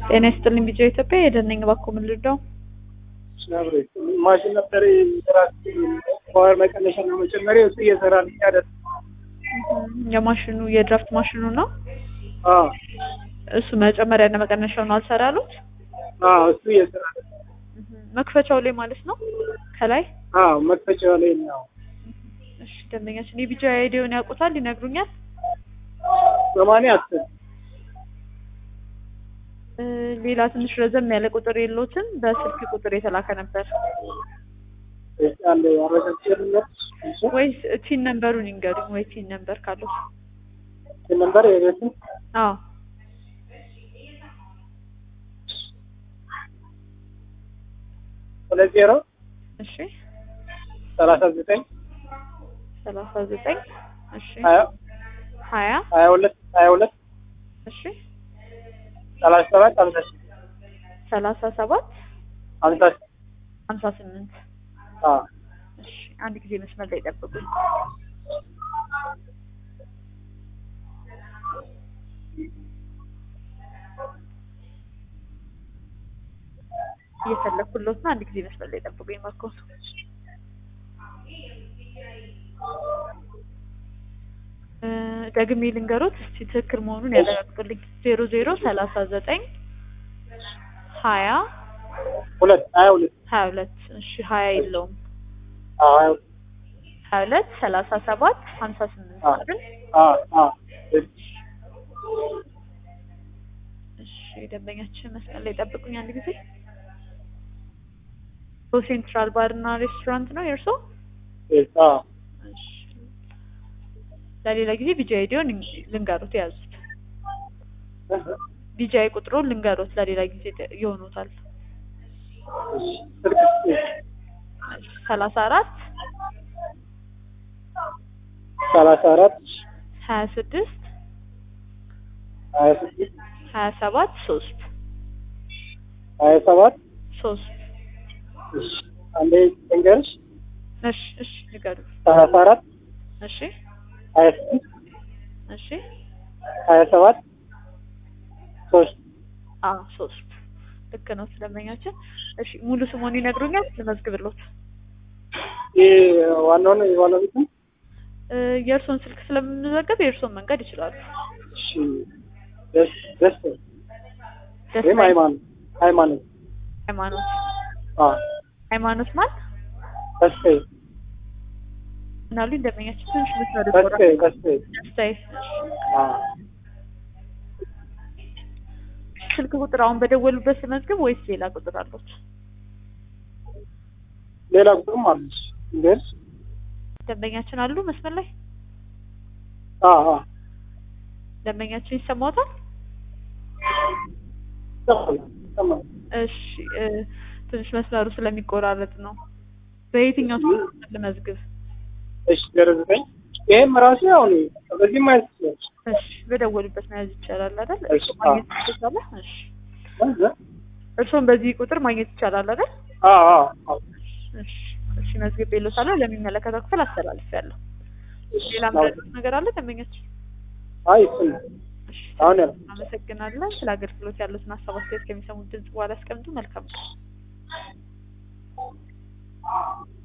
ጤና ይስጥልኝ ቢጫ ኢትዮጵያ የደነኝ ባኮ ምን ልርዳው? ማሽን ነበር ራስ ፓወር መቀነሻና መጨመሪያ እሱ እየሰራልኝ አይደል? የማሽኑ የድራፍት ማሽኑ ነው። አዎ እሱ መጨመሪያና መቀነሻው ነው አልሰራ ያሉት። አዎ እሱ እየሰራ መክፈቻው ላይ ማለት ነው ከላይ። አዎ መክፈቻው ላይ ነው። እሺ ደንበኛችን የቢጫ አይዲውን ያውቁታል ይነግሩኛል? ሰማንያ አስር እ ሌላ ትንሽ ረዘም ያለ ቁጥር የለዎትም? በስልክ ቁጥር የተላከ ነበር አንድ አረጋግጬልኛል። ወይስ ቲን ነምበሩን ይንገሩኝ፣ ወይ ቲን ነምበር ካለው። ነበር የቤትን አዎ ሁለት ዜሮ እሺ ሰላሳ ዘጠኝ ሰላሳ ዘጠኝ እሺ ሀያ ሀያ ሀያ ሁለት ሀያ ሁለት እሺ ሰላሳ ሰባት ሀምሳ ሰላሳ ሰባት ሀምሳ ሀምሳ ስምንት አዎ እሺ አንድ ጊዜ መስመር ላይ ጠብቁኝ። እየፈለኩለት ነው። አንድ ጊዜ መስመር ላይ ጠብቁኝ። ማኮ እ ደግሜ ልንገሮት እስቲ ትክክል መሆኑን ያረጋግጡልኝ። ዜሮ ዜሮ ሰላሳ ዘጠኝ ሀያ ሁለት ሀያ ሁለት ሀያ ሁለት እሺ ሀያ የለውም አዎ ሀያ ሁለት ሀያ ሁለት ሰላሳ ሰባት ሀምሳ ስምንት አዎ አይደል? አዎ አዎ እሺ ደንበኛችን መስመር ላይ ጠብቁኝ አንድ ጊዜ። ሴንትራል ባር እና ሬስቶራንት ነው የእርሶ? አዎ እሺ ለሌላ ጊዜ ቢጃይ ዲዮን ልንገሩት የያዙት ቢጃይ ቁጥሩን ልንገሩት ለሌላ ጊዜ ይሆኑታል። ስልክ ሰላሳ አራት ሰላሳ አራት ሀያ ስድስት ሀያ ስድስት ሀያ ሰባት ሶስት ሀያ ሰባት ሶስት እሺ አንዴ ልንገርሽ እሺ እሺ ንገሩ ሰላሳ አራት እሺ ሀያ ስድስት እሺ ሀያ ሰባት ሶስት አ ሶስት ልክ ነው ስለመኛችን። እሺ ሙሉ ስሙን ይነግሩኛል ልመዝግብሎት። ይህ ዋናውን የዋናው ቤት ነው። እ የእርሶን ስልክ ስለምንዘግብ የእርሶን መንገድ ይችላሉ። እሺ ደስ ደስ ደስ ወይም ሃይማኖት ሃይማኖት ሃይማኖት አዎ ሃይማኖት ማን ተስፋዬ ምናሉ እንደመኛችን ትንሽ መስመር ተስፋዬ ተስፋዬ ደስታዬ አዎ ስልክ ቁጥር አሁን በደወሉበት ስመዝግብ ወይስ ሌላ ቁጥር አሉት? ሌላ ቁጥርም አለች ግን ደንበኛችን አሉ መስመር ላይ አዎ አዎ ደንበኛችን ይሰማዎታል? ይሰማል ይሰማል እሺ እ ትንሽ መስመሩ ስለሚቆራረጥ ነው። በየትኛው ስልክ ልመዝግብ? እሺ ዜሮ ዘጠኝ ይሄም ራሱ ያው ነው በዚህ ማየት ይችላል እሺ በደወሉበት መያዝ ይቻላል አይደል? እሺ፣ እርሶ ማግኘት ይቻላል? እሺ እ? እርሶን በዚህ ቁጥር ማግኘት ይቻላል አይደል? አዎ አዎ አዎ እሺ እሺ መዝግቤልዎታለሁ። ለሚመለከተው ክፍል አስተላልፌያለሁ። ሌላ ምረጡት ነገር አለ ደንበኛችን? አይ እሱ ነው እሺ አሁን ያለው አመሰግናለን። ስለ አገልግሎት ያሉትን ሀሳብ አስተያየት ከሚሰሙት ድምጽ በኋላ ያስቀምጡ። መልካም ነው።